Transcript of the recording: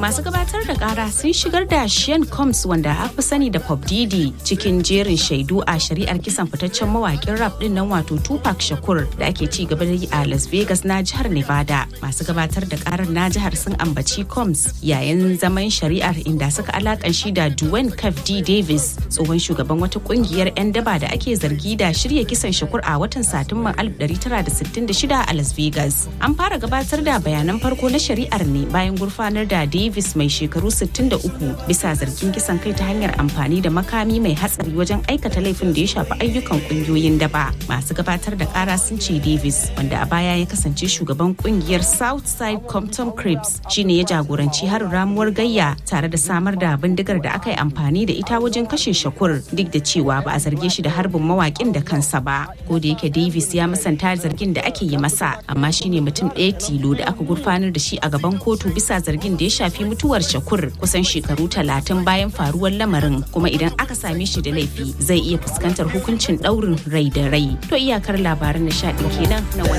Masu gabatar da kara sun shigar da Sean Combs wanda aka fi sani da Pop Diddy cikin jerin shaidu a shari'ar kisan fitaccen mawakin rap din nan wato Tupac Shakur da ake ci gaba da yi a Las Vegas na jihar Nevada. Masu gabatar da karar na jihar sun ambaci Combs yayin zaman shari'ar inda suka alakan shi da Dwayne Caf D. Davis tsohon shugaban wata kungiyar 'yan daba da ake zargi da shirya kisan Shakur a watan Satumban 1966 a Las Vegas. An fara gabatar da bayanan farko na shari'ar ne bayan gurfanar da Davis mai shekaru 63 bisa zargin kisan kai ta hanyar amfani da makami mai hatsari wajen aikata laifin da ya shafi ayyukan kungiyoyin daba. Masu gabatar da kara sun ce Davis wanda a baya ya kasance shugaban kungiyar Southside Compton Cribs shine ya jagoranci harin ramuwar gayya tare da samar da bindigar da aka yi amfani da ita wajen kashe Shakur duk da cewa ba a zarge shi da harbin mawakin da kansa ba. Ko da yake Davis ya musanta zargin da ake yi masa amma shine mutum ɗaya tilo da aka gurfanar da shi a gaban kotu bisa zargin da ya shafi mutuwar shakur kusan shekaru talatin bayan faruwar lamarin kuma idan aka same shi da laifi zai iya fuskantar hukuncin ɗaurin rai da rai to iyakar labaran nishaɗin kenan na wani